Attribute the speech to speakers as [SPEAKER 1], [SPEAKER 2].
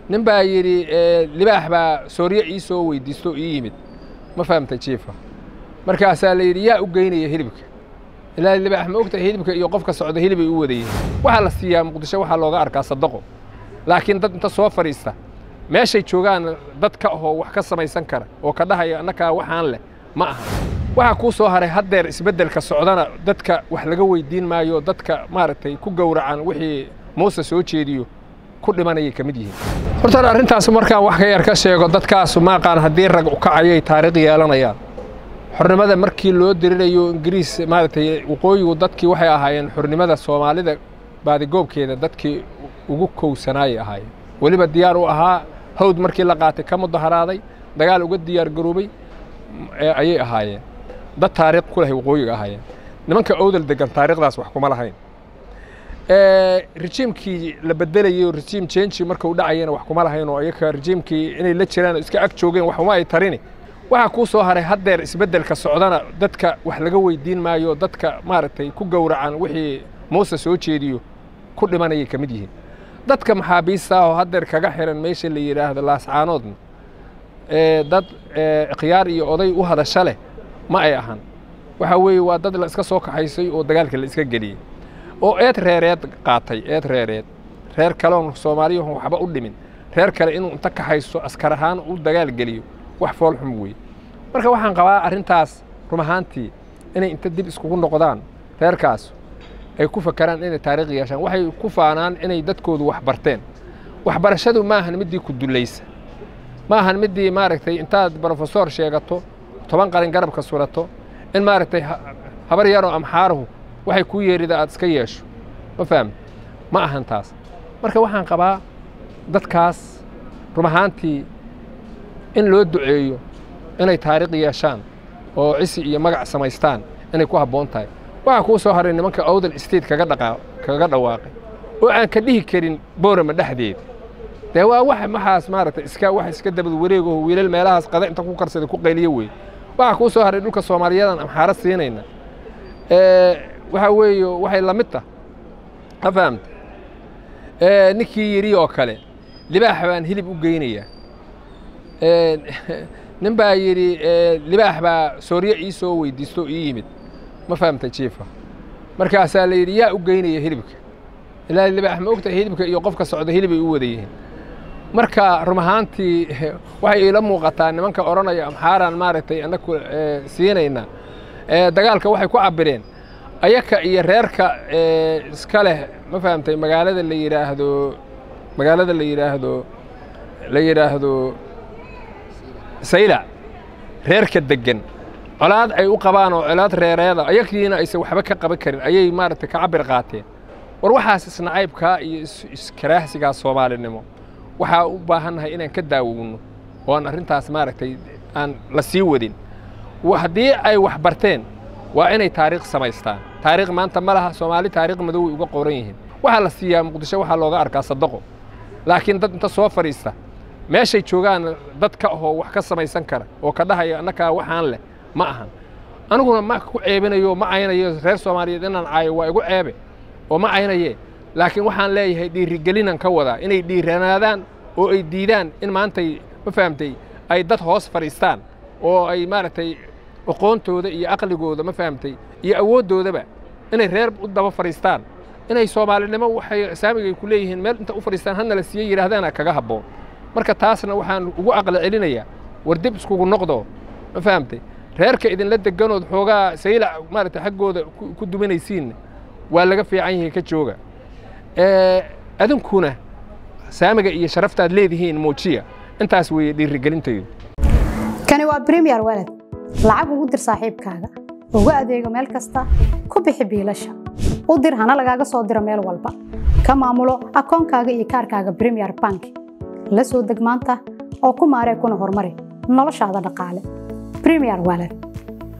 [SPEAKER 1] nin baa yidhi libaax baa sooryo ii soo weydiisto ii yimid ma fahamtay jiifa markaasaa la yidhi yaa u geynaya hilibka ilaa libaax ma ogtahay hilibka iyo qofka socda hilibay u wadayihin waxaa la siiyaa muqdisho waxaa looga arkaa sadaqo laakiin dad inta soo fadhiista meeshay joogaan dad ka ahoo wax ka samaysan kara oo ka dhahaya annakaa waxaan leh ma aha waxaa kuu soo haray haddeer isbeddelka socdana dadka wax laga weydiin maayo dadka maaragtay ku gowracan wixii muuse soo jeediyo ku dhimanayay ka mid yihiin horta arrintaas markaan wax ka yar ka sheego dadkaasu maaqaan haddii rag ukacayay taariikh yeelanayaan xornimada markii loo dirirayo ingiriis maaragtay waqooyigu dadkii waxay ahaayeen xornimada soomaalida baadigoobkeeda dadkii ugu kowsanaayay ahaayeen weliba diyaar u ahaa hawd markii la qaatay ka mudaharaaday dagaal uga diyaar garoobay ayay ahaayeen dad taariikh ku lahay waqooyiga ahaayeen nimanka owdal degan taariikhdaas wax kuma lahayn rejiimkii la bedelayay oo rejiim jenji marka u dhacayana wax kuma lahayn oo iyaka rejiimkii inay la jiraan iska ag joogeen wax uma ay tarini waxaa kuu soo haray haddeer isbeddelka socdana dadka wax laga weydiin maayo dadka maaragtay ku gowracan wixii muuse soo jeediyo ku dhimanayay ka mid yihiin dadka maxaabiista ah oo haddeer kaga xiran meesha la yidhaahdo laascaanoodna dad khiyaar iyo oday u hadasha leh ma ay ahan waxaa weeye waa dad la iska soo kaxaysay oo dagaalka la iska geliyey oo eed reereed qaatay eed reereed reer kaleon soomaaliyahon waxba u dhimin reer kale inuu inta kaxayso askar ahaan u dagaal geliyo wax foolxum weeye marka waxaan qabaa arrintaas rum ahaantii inay inta dib iskugu noqdaan reerkaas ay ku fakaraan inay taariikh yeeshaan waxay ku faanaan inay dadkoodu wax barteen waxbarashadu ma ahan middii ku dullaysa ma ahan middii maaragtay intaad brofesor sheegato toban qalin garabka surato in maaragtay habar yaroo amxaaruhu waxay kuu yeerida aad iska yeesho ma fahmi ma ahan taas marka waxaan qabaa dadkaas rum ahaantii in loo duceeyo inay taariikh yeeshaan oo cisi iyo magac samaystaan inay ku habboon tahay waxaa kuu soo haray nimanka owdal state kaga dhaqa kaga dhawaaqay oo aan ka dhihi karin boorama dhexdeeda dee waa wax maxaas maaragtay iska wax iska dabad wareegaho wiilal meelahaas qada inta ku karsada ku qayliyo wey waxaa kuu soo haray dhulka soomaaliyadan amxaaro siinayna waxaa weeye waxay la mid tah ma fahamta ninkii yidhi oo kale libaax baan hilib u geynayaa nin baa yidhi libaax baa sooryo ii soo weydiisto ii yimid ma fahamtay jiifa markaasaa la yidhi yaa u geynaya hilibka ilaa libaax ma ogtahay hilibka iyo qofka socda hilibay u wada yihiin marka rum ahaantii waxay iila muuqataa nimanka odhanaya amxaaraan maaragtay annaku siinayna dagaalka waxay ku cabireen ayaka iyo reerka iska leh ma fahamtay magaalada la yidhaahdo magaalada la yidhaahdo la yidhaahdo saylac reerka deggan colaad ay u qabaan oo colaad reereeda ayakiina aysan waxba ka qaban karin ayay maaragtay ka cabir qaateen war waxaas isnacaybkaa iyo iskaraahsigaa soomaalinimo waxaa u baahannahay inaan ka daawowno oo aan arrintaas maaragtay aan la sii wadin haddii ay wax barteen waa inay taariikh samaystaan taariikh maanta ma laha soomaali taariikh madoway uga qoran yihiin waxaa la siiyaa muqdisho waxaa looga arkaa sadaqo laakiin dad inta soo fadhiista meeshay joogaan dad ka ahoo wax ka samaysan kara oo ka dhahaya annakaa waxaan leh ma ahan aniguna ma ku ceebinayo ma aynayo reer soomaaliyeed inaan caayo waa igu ceebe oo ma aynaye laakiin waxaan leeyahay dhiirigelinaan ka wadaa inay dhiiranaadaan oo ay diidaan in maantay ma fahamtay ay dad hoos fadhiistaan oo ay maaragtay aqoontooda iyo aqligooda ma fahamtay iyo awooddoodaba inay reer u daba fadhiistaan inay soomaalinimo waxay saamigay ku leeyihiin meel inta u fadhiistaan hadna la siiye yidhahdaana kaga habboon marka taasna waxaan ugu aqli celinayaa war dib iskugu noqdo ma fahamtay reerka idinla deganood xoogaa saylac maaragtay xaggooda ku duminaysiinna waa laga fiican yahay ka jooga adinkuna saamiga iyo sharaftaad leedihiin muujiya intaas weeye dhiirigelintaydu
[SPEAKER 2] kani waa bremiyer walad lacag ugu dir saaxiibkaaga ugu adeego meel kasta ku bixi biilasha u dir hana lagaaga soo diro meel walba ka maamulo akoonkaaga iyo kaarkaaga bremiyer bank la soo deg maanta oo ku maaree kuna horumari noloshaada dhaqaale bremiyer walad